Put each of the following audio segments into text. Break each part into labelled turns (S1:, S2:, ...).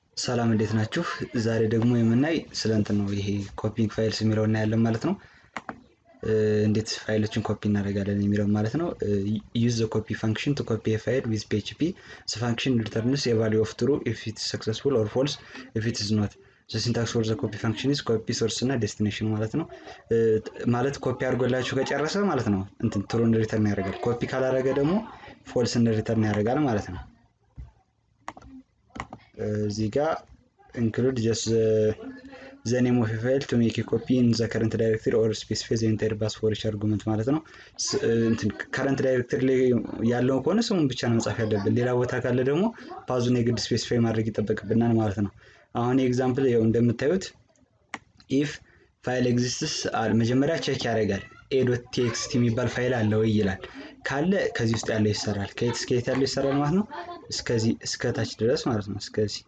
S1: ሰላም እንዴት ናችሁ? ዛሬ ደግሞ የምናይ ስለ እንትን ነው ይሄ ኮፒንግ ፋይልስ የሚለው እናያለን ማለት ነው። እንዴት ፋይሎችን ኮፒ እናደርጋለን የሚለው ማለት ነው። ዩዝ ዘ ኮፒ ፋንክሽን ቱ ኮፒ ፋይል ዊዝ ፒኤችፒ ፈንክሽን ሪተርንስ የቫሊዩ ኦፍ ትሩ ኢፍ ኢት ሰክሰስፉል ኦር ፎልስ ኢፍ ኢት ኢዝ ኖት ዘ ሲንታክስ ፎር ዘ ኮፒ ፋንክሽን ኢዝ ኮፒ ሶርስ እና ዴስቲኔሽን ማለት ነው። ማለት ኮፒ አድርጎላችሁ ከጨረሰ ማለት ነው እንትን ትሩን ሪተርን ያደርጋል። ኮፒ ካላደረገ ደግሞ ፎልስን ሪተርን ያደርጋል ማለት ነው። እዚህ ጋር ኢንክሉድ ጀስት ዘ ኔም ኦፍ ፋይል ቱ ሜክ ኮፒ ኢን ዘ ከረንት ዳይሬክተሪ ኦር ስፔሲፋይ ዘ ኢንታይር ባስ ፎር ኢች አርጉመንት ማለት ነው። ከረንት ዳይሬክተሪ ላይ ያለው ከሆነ ስሙን ብቻ ነው መጻፍ ያለብን። ሌላ ቦታ ካለ ደግሞ ፓዙን የግድ ስፔሲፋይ ማድረግ ይጠበቅብናል ማለት ነው። አሁን ኤግዛምፕል ይኸው እንደምታዩት ኢፍ ፋይል ኤግዚስትስ መጀመሪያ ቼክ ያደርጋል። ኤዶት ቴክስት የሚባል ፋይል አለ ወይ ይላል። ካለ ከዚህ ውስጥ ያለው ይሰራል። ከየት እስከ የት ያለው ይሰራል ማለት ነው። እስከዚህ እስከ ታች ድረስ ማለት ነው። እስከዚህ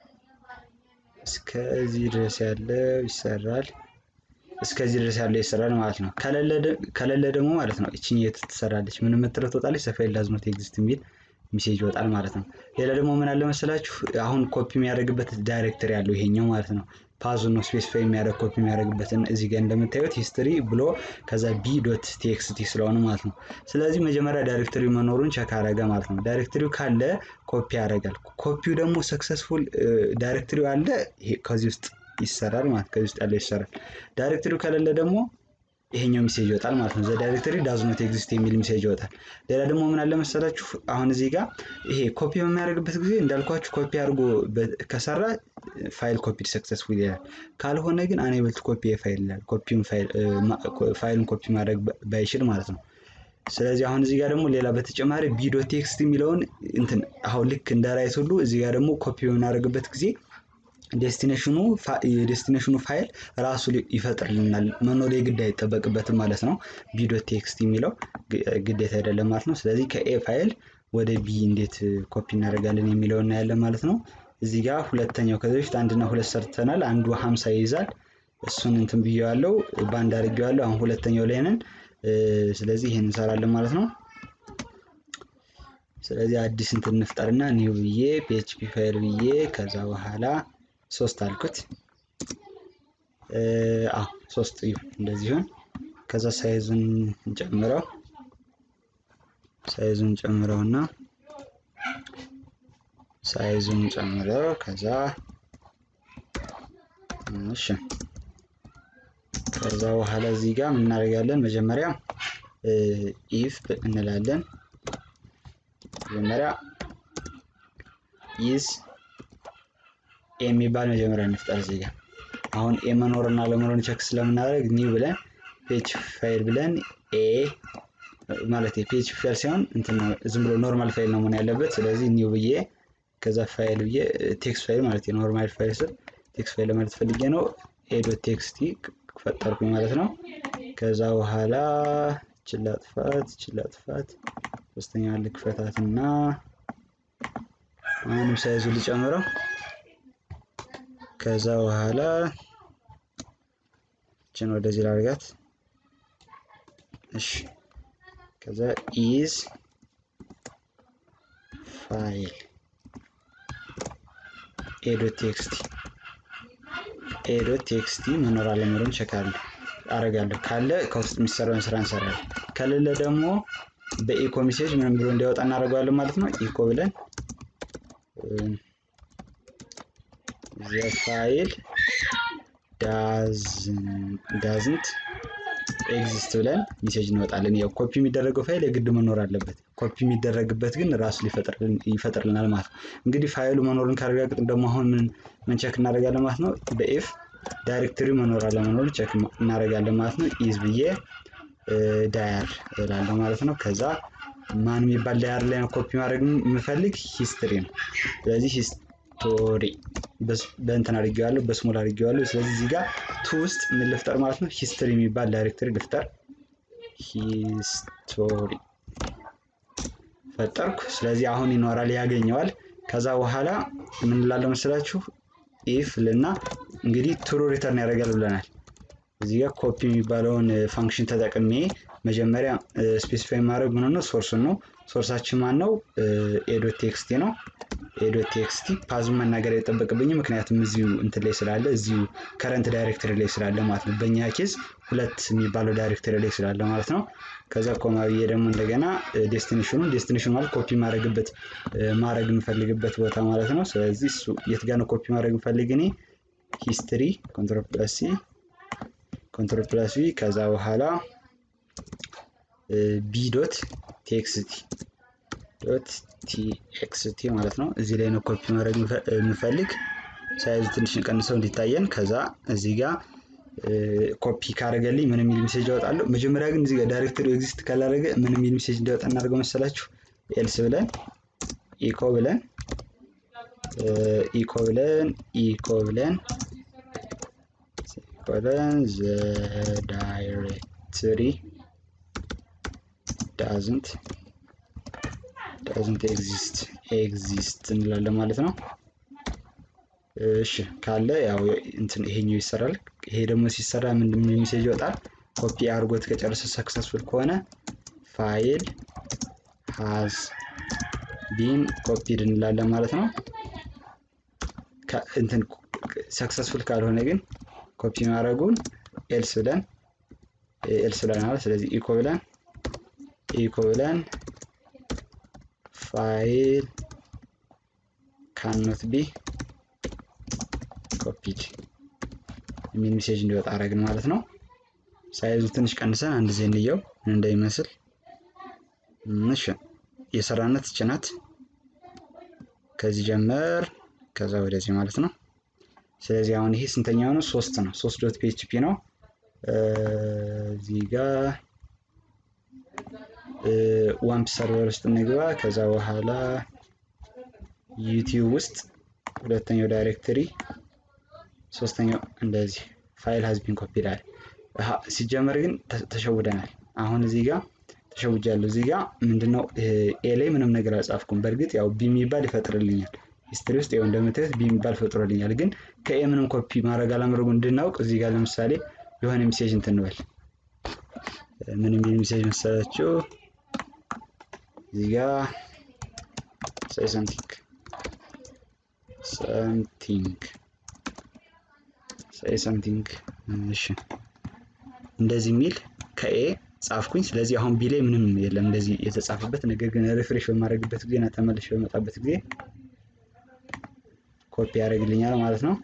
S1: እስከዚህ ድረስ ያለው ይሰራል። እስከዚህ ድረስ ያለው ይሰራል ማለት ነው። ከሌለ ደግሞ ማለት ነው እቺኝ የት ትሰራለች? ምን የምትለው ትወጣለች። ሰፋይል ዳዝ ኖት ኤግዚስት የሚል ሚሴጅ ይወጣል ማለት ነው። ሌላ ደግሞ ምን አለ መሰላችሁ? አሁን ኮፒ የሚያደርግበት ዳይሬክተሪ ያለው ይሄኛው ማለት ነው። ፓዙ ነው ስፔሲፋይ የሚያደርግ ኮፒ የሚያደርግበትን እዚህ ጋር እንደምታዩት ሂስትሪ ብሎ ከዛ ቢ ዶት ቴክስቲ ስለሆነ ማለት ነው። ስለዚህ መጀመሪያ ዳይሬክተሪ መኖሩን ቸክ አረገ ማለት ነው። ዳይሬክተሪው ካለ ኮፒ ያደርጋል። ኮፒው ደግሞ ሰክሰስፉል ዳይሬክተሪው አለ ከዚህ ውስጥ ይሰራል ማለት ከዚህ ውስጥ ያለው ይሰራል። ዳይሬክተሪው ከሌለ ደግሞ ይሄኛው ሚሴጅ ይወጣል ማለት ነው። ዘ ዳይሬክተሪ ዳዝ ኖት ኤግዚስት የሚል ሚሴጅ ይወጣል። ሌላ ደግሞ ምን አለ መሰላችሁ አሁን እዚህ ጋር ይሄ ኮፒ በሚያደርግበት ጊዜ እንዳልኳችሁ ኮፒ አድርጎ ከሰራ ፋይል ኮፒድ ሰክሰስፉል ይላል። ካልሆነ ግን አኔብል ቱ ኮፒ ፋይል ይላል። ኮፒውን ፋይሉን ኮፒ ማድረግ ባይችል ማለት ነው። ስለዚህ አሁን እዚህ ጋር ደግሞ ሌላ በተጨማሪ ቢዶ ቴክስት የሚለውን እንትን አሁን ልክ እንደ ራይት ሁሉ እዚህ ጋር ደግሞ ኮፒ በምናደርግበት ጊዜ ዴስቲኔሽኑ የዴስቲኔሽኑ ፋይል ራሱ ይፈጥርልናል። መኖር የግድ አይጠበቅበትም ማለት ነው። ቢዶ ቴክስት የሚለው ግዴታ አይደለም ማለት ነው። ስለዚህ ከኤ ፋይል ወደ ቢ እንዴት ኮፒ እናደርጋለን የሚለው እናያለን ማለት ነው። እዚህ ጋር ሁለተኛው ከዚህ በፊት አንድና ሁለት ሰርተናል። አንዱ ሀምሳ ይይዛል። እሱን እንትን ብዬዋለሁ፣ ባንድ አድርጌዋለሁ። አሁን ሁለተኛው ላይ ነን። ስለዚህ ይህን እንሰራለን ማለት ነው። ስለዚህ አዲስ እንትን እንፍጠርና ኒው ብዬ ፒኤችፒ ፋይል ብዬ ከዛ በኋላ ሶስት አልኩት። አዎ ሶስት ይሁን እንደዚህ ይሁን። ከዛ ሳይዙን እንጨምረው ሳይዙን ጨምረውና ሳይዙን ጨምረው ከዛ እሺ ከዛ በኋላ እዚህ ጋር ምን እናደርጋለን? መጀመሪያ ኢፍ እንላለን። መጀመሪያ ኢዝ የሚባል መጀመሪያ እንፍጠር እዚህ ጋር አሁን ኤ መኖርና ለመኖርን ቸክ ስለምናደርግ ኒው ብለን ፔጅ ፋይል ብለን ኤ ማለት የፔጅ ፋይል ሳይሆን እንትን ዝም ብሎ ኖርማል ፋይል ነው መሆን ያለበት። ስለዚህ ኒው ብዬ ከዛ ፋይል ብዬ ቴክስት ፋይል ማለት የኖርማል ፋይል ስል ቴክስት ፋይል ለማለት ፈልጌ ነው። ኤ ዶት ቴክስቲ ፈጠርኩኝ ማለት ነው። ከዛ በኋላ ችላ ጥፋት ችላ ጥፋት ሶስተኛ ልክፈታት እና አሁንም ሳይዙ ልጨምረው ከዛ በኋላ እችን ወደዚህ ላድርጋት። እሺ ከዛ ኢዝ ፋይል ኤዶት ቴክስቲ ኤዶት ቴክስቲ መኖር አለመኖሩን ቼክ አደርጋለሁ። ካለ ከውስጥ የሚሰራውን ስራ እንሰራለን። ከሌለ ደግሞ በኢኮ ሜሴጅ ምንም ብሎ እንዲያወጣ እናደርገዋለን ማለት ነው። ኢኮ ብለን ዘ ፋይል ዳዝንት ኤግዚስት ብለን ሜሴጅ እንወጣለን። ያው ኮፒ የሚደረገው ፋይል የግድ መኖር አለበት። ኮፒ የሚደረግበት ግን ራሱ ይፈጥርልናል ማለት ነው። እንግዲህ ፋይሉ መኖርን ካረጋግጥን ደግሞ አሁን ምን ምን ቸክ እናደርጋለን ማለት ነው። በኤፍ ዳይሬክተሪ መኖር አለመኖር ቸክ እናደርጋለን ማለት ነው። ኢዝ ብዬ ዳያር እላለሁ ማለት ነው። ከዛ ማን የሚባል ዳያር ላይ ነው ኮፒ ማድረግ የምፈልግ ሂስትሪ ነው። ስለዚህ ሂስቶሪ በእንትን አድርጌዋለሁ፣ በስሞል አድርጌዋለሁ። ስለዚህ እዚህ ጋር ቱ ውስጥ ምን ልፍጠር ማለት ነው? ሂስትሪ የሚባል ዳይሬክተሪ ልፍጠር። ሂስቶሪ ፈጠርኩ። ስለዚህ አሁን ይኖራል፣ ያገኘዋል። ከዛ በኋላ ምን ላለው መስላችሁ? ኢፍ ልና እንግዲህ ትሩ ሪተርን ያደርጋል ብለናል። እዚህ ጋር ኮፒ የሚባለውን ፋንክሽን ተጠቅሜ መጀመሪያ ስፔሲፋይ ማድረግ ምን ነው ሶርሱን ነው። ሶርሳችን ማን ነው? ኤዶት ቴክስቲ ነው። ዶት ቴክስቲ ፓዙን መናገር አይጠበቅብኝም ምክንያቱም እዚሁ እንትን ላይ ስላለ እዚሁ ከረንት ዳይሬክተሪ ላይ ስላለ ማለት ነው። በእኛ ኬዝ ሁለት የሚባለው ዳይሬክተሪ ላይ ስላለ ማለት ነው። ከዛ ኮማ ብዬ ደግሞ እንደገና ዴስቲኔሽኑን ዴስቲኔሽኑ ማለት ኮፒ ማድረግበት ማድረግ የምፈልግበት ቦታ ማለት ነው። ስለዚህ እሱ የት ጋር ነው ኮፒ ማድረግ የምፈልግ እኔ ሂስትሪ ኮንትሮል ፕላስ ሲ ኮንትሮል ፕላስ ቪ ከዛ በኋላ ቢ ዶት ቴክስቲ ዶት ቲኤክስቲ ማለት ነው። እዚህ ላይ ነው ኮፒ ማድረግ የምፈልግ ሳይዙ ትንሽ ቀንሰው እንዲታየን። ከዛ እዚህ ጋር ኮፒ ካደረገልኝ ምን የሚል ሜሴጅ ያወጣለሁ። መጀመሪያ ግን እዚህ ጋር ዳይሬክተሪ ኤግዚስት ካላደረገ ምን የሚል ሜሴጅ እንዲያወጣ እናደርገው መሰላችሁ? ኤልስ ብለን ኢኮ ብለን ኢኮ ብለን ኢኮ ብለን ብለን ዘ ዳይሬክተሪ ዳዝንት ዳዝንት ኤግዚስት ኤግዚስት እንላለን ማለት ነው። እሺ ካለ ያው እንትን ይሄኛው ይሰራል። ይሄ ደግሞ ሲሰራ ምንድን ሜሴጅ ይወጣል? ኮፒ አድርጎት ከጨረሰ ሰክሰስፉል ከሆነ ፋይል ሃዝ ቢን ኮፒድ እንላለን ማለት ነው። እንትን ሰክሰስፉል ካልሆነ ግን ኮፒ ማድረጉን ኤልስ ብለን ኤልስ ብለን ማለት ስለዚህ ኢኮ ብለን ኢኮ ብለን ፋይል ካኖት ቢ ኮፒድ የሚል ሜሴጅ እንዲወጣ አረግን ማለት ነው። ሳይዙ ትንሽ ቀንሰን አንድ ጊዜ እንየው ምን እንደሚመስል። እሺ የሰራነት ጭናት ከዚህ ጀመር ከዛ ወደዚህ ማለት ነው። ስለዚህ አሁን ይሄ ስንተኛው ነው? ሶስት ነው። ሶስት ዶት ፒኤችፒ ነው። እዚህ ጋር ዋምፕ ሰርቨር ውስጥ እንግባ። ከዛ በኋላ ዩቲዩብ ውስጥ ሁለተኛው ዳይሬክተሪ፣ ሶስተኛው እንደዚህ ፋይል ሀዝቢን ኮፒ ይላል። ሲጀመር ግን ተሸውደናል። አሁን እዚህ ጋር ተሸውጃለሁ። እዚህ ጋር ምንድነው ኤ ላይ ምንም ነገር አልጻፍኩም። በእርግጥ ያው ቢ የሚባል ይፈጥርልኛል ሂስትሪ ውስጥ ያው እንደምታዩት ቢ የሚባል ፈጥሮልኛል። ግን ከኤ ምንም ኮፒ ማድረግ አለማድረጉ እንድናውቅ እዚህ ጋር ለምሳሌ የሆነ ሜሴጅ እንትን እንበል። ምን የሚል ሜሴጅ መሰላችሁ? እዚህ ጋር ሳይ ሰምቲንግ ሰምቲንግ ሳይ ሰምቲንግ እሺ፣ እንደዚህ የሚል ከኤ ጻፍኩኝ። ስለዚህ አሁን ቢ ላይ ምንም የለም እንደዚህ የተጻፈበት ነገር ግን ሪፍሬሽ በማድረግበት ጊዜ እና ተመልሼ በመጣበት ጊዜ ኮፒ ያደርግልኛል ማለት ነው።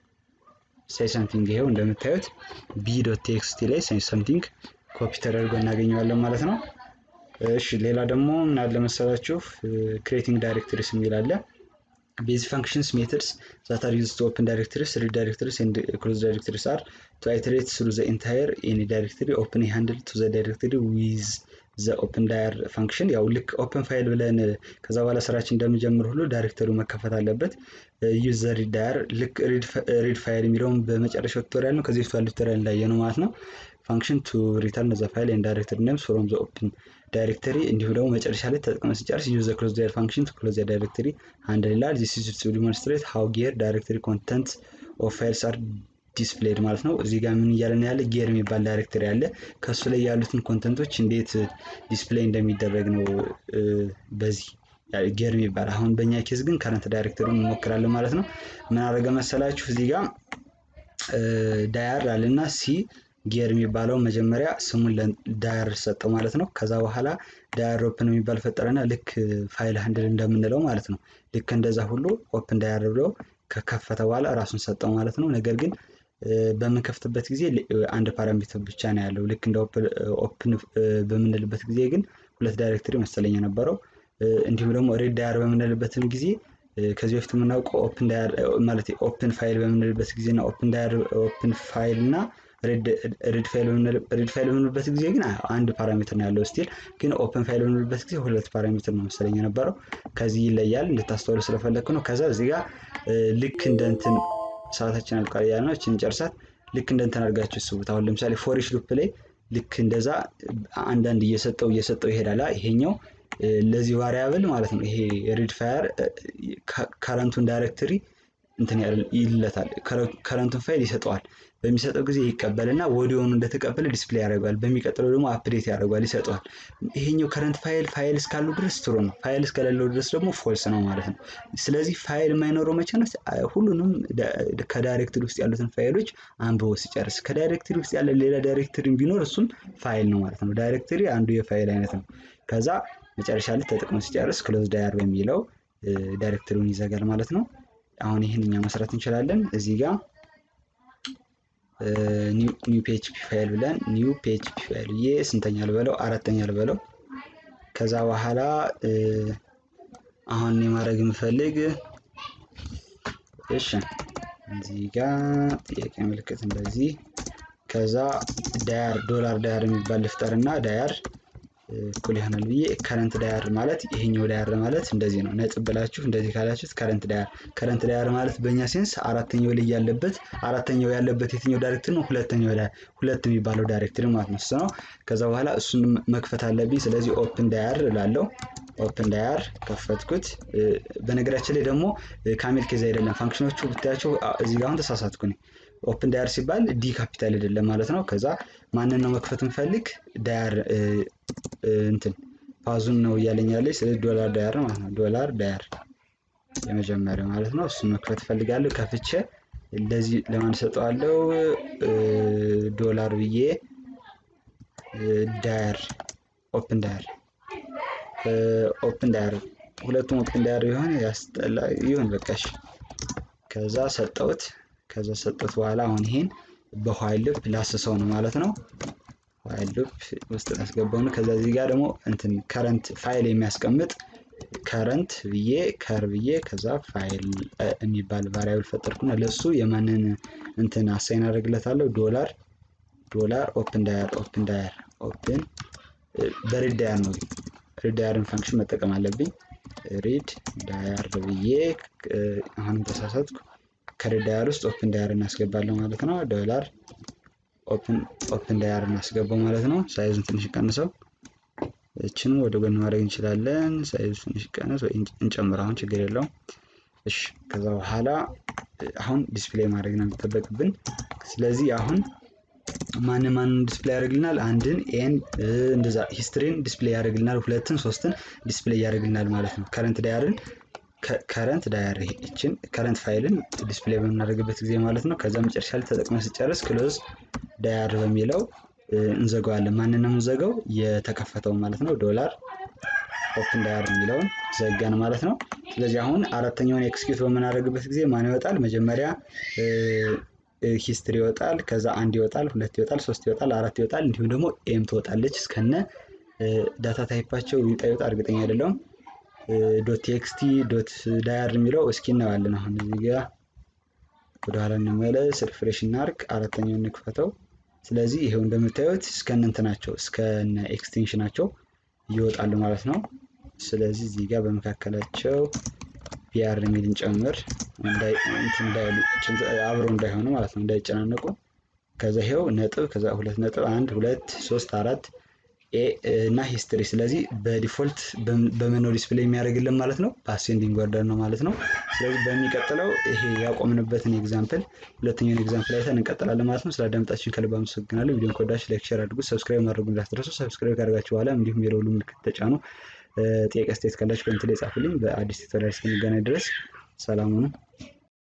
S1: ሳይ ሰምቲንግ ይሄው እንደምታዩት ቢ ዶት ቴክስቲ ላይ ሳይ ሰምቲንግ ኮፒ ተደርጎ እናገኘዋለን ማለት ነው። እሺ ሌላ ደግሞ ምን አለ መሰላችሁ ክሬቲንግ ዳይሬክተሪስ የሚል አለ። ቤዚክ ፋንክሽንስ ሜተድስ ዛት አር ዩዝድ ቱ ኦፕን ዳይሬክተሪስ ሪድ ዳይሬክተሪስ ኤንድ ክሎዝ ዳይሬክተሪስ አር ቱ አይተሬት ስሩ ዘ ኢንታየር ኤኒ ዳይሬክተሪ ኦፕን ሃንድል ቱ ዘ ዳይሬክተሪ ዊዝ ዘ ኦፕን ዳየር ፋንክሽን ያው ልክ ኦፕን ፋይል ብለን ከዛ በኋላ ስራችን እንደምጀምር ሁሉ ዳይሬክተሪው መከፈት አለበት። ዩዝ ዘ ሪድ ዳየር ልክ ሪድ ፋይል የሚለውን በመጨረሻው ቱቶሪያል ነው። ከዚህ በፊት ቱቶሪያል እንዳየ ነው ማለት ነው። ፋንክሽን ቱ ሪተርን ዘ ፋይል ኤንድ ዳይሬክተሪ ኔምስ ፍሮም ዘ ኦፕን ዳይሬክተሪ እንዲሁም ደግሞ መጨረሻ ላይ ተጠቅመን ሲጨርስ ዩዝ ዘ ክሎዝ ዳየር ፋንክሽን ቱ ክሎዝ ዘ ዳይሬክተሪ አንድ ይላል። ዚስ ኢዝ ቱ ዲሞንስትሬት ሃው ጌር ዳይሬክተሪ ኮንተንት ኦፍ ፋይልስ አር ዲስፕሌይድ ማለት ነው። እዚህ ጋር ምን እያለን ያለ ጌር የሚባል ዳይሬክተሪ አለ። ከእሱ ላይ ያሉትን ኮንተንቶች እንዴት ዲስፕሌይ እንደሚደረግ ነው በዚህ ጌር የሚባል አሁን በእኛ ኬዝ ግን ከረንት ዳይሬክተሪውን እንሞክራለን ማለት ነው። ምን አደረገ መሰላችሁ እዚህ ጋር ዳያር አለና ሲ ጌር የሚባለው መጀመሪያ ስሙን ዳያር ሰጠው ማለት ነው። ከዛ በኋላ ዳያር ኦፕን የሚባል ፈጠረና ልክ ፋይል ሃንድል እንደምንለው ማለት ነው። ልክ እንደዛ ሁሉ ኦፕን ዳያር ብለው ከከፈተ በኋላ ራሱን ሰጠው ማለት ነው። ነገር ግን በምንከፍትበት ጊዜ አንድ ፓራሜትር ብቻ ነው ያለው። ልክ እንደ ኦፕን በምንልበት ጊዜ ግን ሁለት ዳይሬክተሪ መሰለኝ የነበረው። እንዲሁም ደግሞ ሬድ ዳያር በምንልበትም ጊዜ ከዚህ በፊት የምናውቀው ኦፕን ዳያር ማለት ኦፕን ፋይል በምንልበት ጊዜ እና ኦፕን ዳያር ኦፕን ፋይል እና ሬድ ፋይል በምንልበት ጊዜ ግን አንድ ፓራሜትር ነው ያለው። ስቲል ግን ኦፕን ፋይል በምንልበት ጊዜ ሁለት ፓራሜትር ነው መሰለኝ የነበረው። ከዚህ ይለያል እንድታስተውሉ ስለፈለግኩ ነው። ከዛ እዚህ ጋር ልክ እንደ እንትን ሰዓታችን አልቋል ያለ ነው። እችን ጨርሳት ልክ እንደ እንትን አድርጋችሁ ስቡት። አሁን ለምሳሌ ፎሪሽ ሉፕ ላይ ልክ እንደዛ አንዳንድ እየሰጠው እየሰጠው ይሄዳል። ይሄኛው ለዚህ ቫሪያብል ማለት ነው። ይሄ ሪድ ፋየር ከረንቱን ዳይሬክተሪ እንትን ይለታል ከረንቱን ፋይል ይሰጠዋል። በሚሰጠው ጊዜ ይቀበልና ወዲያውኑ እንደተቀበለ ዲስፕሌይ ያደርገዋል። በሚቀጥለው ደግሞ አፕዴት ያደርገዋል ይሰጠዋል። ይሄኛው ከረንት ፋይል ፋይል እስካሉ ድረስ ትሩ ነው። ፋይል እስከሌለው ድረስ ደግሞ ፎልስ ነው ማለት ነው። ስለዚህ ፋይል የማይኖረው መቼ ነው? ሁሉንም ከዳይሬክተሪ ውስጥ ያሉትን ፋይሎች አንብቦ ሲጨርስ። ከዳይሬክተሪ ውስጥ ያለ ሌላ ዳይሬክተሪ ቢኖር እሱም ፋይል ነው ማለት ነው። ዳይሬክተሪ አንዱ የፋይል አይነት ነው። ከዛ መጨረሻ ላይ ተጠቅሞ ሲጨርስ ክሎዝ ዳያር በሚለው ዳይሬክተሪውን ይዘጋል ማለት ነው። አሁን ይህን እኛ መስራት እንችላለን። እዚህ ጋር ኒው ፒኤችፒ ፋይል ብለን ኒው ፒኤችፒ ፋይል ብዬ ስንተኛ ልበለው? አራተኛ ልበለው። ከዛ በኋላ አሁን የማድረግ የምፈልግ እሺ፣ እዚህ ጋር ጥያቄ ምልክት እንደዚህ፣ ከዛ ዳያር ዶላር ዳያር የሚባል ልፍጠርና ዳያር እኩል ይሆናል ብዬ ከረንት ዳያር ማለት ይሄኛው ዳያር ማለት እንደዚህ ነው። ነጥብ ብላችሁ እንደዚህ ካላችሁት ከረንት ዳያር ከረንት ዳያር ማለት በእኛ ሴንስ አራተኛው ላይ ያለበት አራተኛው ያለበት የትኛው ዳይሬክተሪ ነው? ሁለተኛው ሁለት የሚባለው ዳይሬክተሪ ማለት ነው። እሱ ነው። ከዛ በኋላ እሱን መክፈት አለብኝ። ስለዚህ ኦፕን ዳያር እላለሁ። ኦፕን ዳያር ከፈትኩት። በነገራችን ላይ ደግሞ ካሜል ኬዝ አይደለም ፋንክሽኖቹ ብታያቸው እዚህ ጋር አሁን ተሳሳትኩኝ። ኦፕን ዳያር ሲባል ዲ ካፒታል አይደለም ማለት ነው። ከዛ ማንን ነው መክፈት እንፈልግ ዳያር እንትን ፓዙን ነው እያለኝ ያለች ስለዚህ ዶላር ዳያር ነው ማለት ነው። ዶላር ዳያር የመጀመሪያው ማለት ነው። እሱን መክፈት እፈልጋለሁ። ከፍቼ እንደዚህ ለማን ሰጠዋለሁ? ዶላር ብዬ ዳያር ኦፕን ዳያር ኦፕን ዳያር ሁለቱም ኦፕን ዳያር ይሆን ያስጠላ ይሁን በቃሽ። ከዛ ሰጠውት ከዛ ሰጠውት በኋላ አሁን ይሄን በኋይል ሉፕ ላስሰው ነው ማለት ነው። ኋይል ሉፕ ውስጥ ላስገባው ነው። ከዛ እዚህ ጋር ደግሞ እንትን ከረንት ፋይል የሚያስቀምጥ ከረንት ብዬ ከር ብዬ ከዛ ፋይል የሚባል ቫሪያብል ፈጠርኩና ለሱ የማንን እንትን አሳይን አደርግለታለሁ ዶላር ዶላር ኦፕን ዳያር ኦፕን ዳያር ኦፕን በሪድ ዳያር ነው ሪድ ዳያርን ፋንክሽን መጠቀም አለብኝ። ሪድ ዳያር ብዬ አሁንም ተሳሳትኩ። ከሪድ ዳያር ውስጥ ኦፕን ዳያር እናስገባለሁ ማለት ነው። ዶላር ኦፕን ዳያር እናስገባው ማለት ነው። ሳይዙን ትንሽ ቀንሰው እችንም ወደ ጎን ማድረግ እንችላለን። ሳይዙ ትንሽ ቀንስ ወይ እንጨምር፣ አሁን ችግር የለውም። እሺ ከዛ በኋላ አሁን ዲስፕሌይ ማድረግ ነው የሚጠበቅብን። ስለዚህ አሁን ማን ማንን ዲስፕሌይ ያደርግልናል? አንድን ኤን እንደዛ ሂስትሪን ዲስፕሌይ ያደርግልናል። ሁለትን ሶስትን ዲስፕሌይ ያደርግልናል ማለት ነው። ከረንት ዳያርን ከረንት ዳያር ይችን ከረንት ፋይልን ዲስፕሌይ በምናደርግበት ጊዜ ማለት ነው። ከዛ መጨረሻ ላይ ተጠቅመን ስጨርስ ክሎዝ ዳያር በሚለው እንዘጋዋለን። ማንን ነው የምንዘጋው? የተከፈተው ማለት ነው። ዶላር ኦፕን ዳያር የሚለውን ዘጋን ማለት ነው። ስለዚህ አሁን አራተኛውን ኤክስኪዩት በምናደርግበት ጊዜ ማን ይወጣል? መጀመሪያ ሂስትሪ ይወጣል። ከዛ አንድ ይወጣል፣ ሁለት ይወጣል፣ ሶስት ይወጣል፣ አራት ይወጣል። እንዲሁም ደግሞ ኤም ትወጣለች እስከነ ዳታ ታይፓቸው ይውጣ ይወጣ እርግጠኛ አይደለሁም። ዶት ቴክስቲ ዶት ዳያር የሚለው እስኪ እናየዋለን። አሁን እዚህ ጋ ወደኋላ እንመለስ፣ ሪፍሬሽ እናርግ፣ አራተኛውን እንክፈተው። ስለዚህ ይሄው እንደምታዩት እስከነ እንትናቸው እስከነ ኤክስቴንሽናቸው ይወጣሉ ማለት ነው። ስለዚህ እዚህ ጋር በመካከላቸው ቢአር የሚል እንጨምር አብረው እንዳይሆኑ ማለት ነው፣ እንዳይጨናነቁ። ከዛ ይሄው ነጥብ ከዛ ሁለት ነጥብ አንድ ሁለት ሶስት አራት ኤ እና ሂስትሪ። ስለዚህ በዲፎልት በምን ዲስፕሌይ የሚያደርግልን ማለት ነው፣ በአሴንዲንግ ኦርደር ነው ማለት ነው። ስለዚህ በሚቀጥለው ይሄ ያቆምንበትን ኤግዛምፕል ሁለተኛውን ኤግዛምፕል አይተን እንቀጥላለን ማለት ነው። ስላዳመጣችሁን ከልብ አመሰግናለሁ። ቪዲዮን ከወዳችሁ ላይክ፣ ሼር አድርጉ። ሰብስክራይብ ማድረጉ እንዳትረሱ። ሰብስክራይብ ካደርጋችሁ በኋላ እንዲሁም የደወሉ ምልክት ተጫኑ። ጥያቄ አስተያየት ካላችሁ ኮሜንት ላይ ጻፉልኝ። በአዲስ ቱቶሪያል እስክንገናኝ ድረስ ሰላም ሁኑ።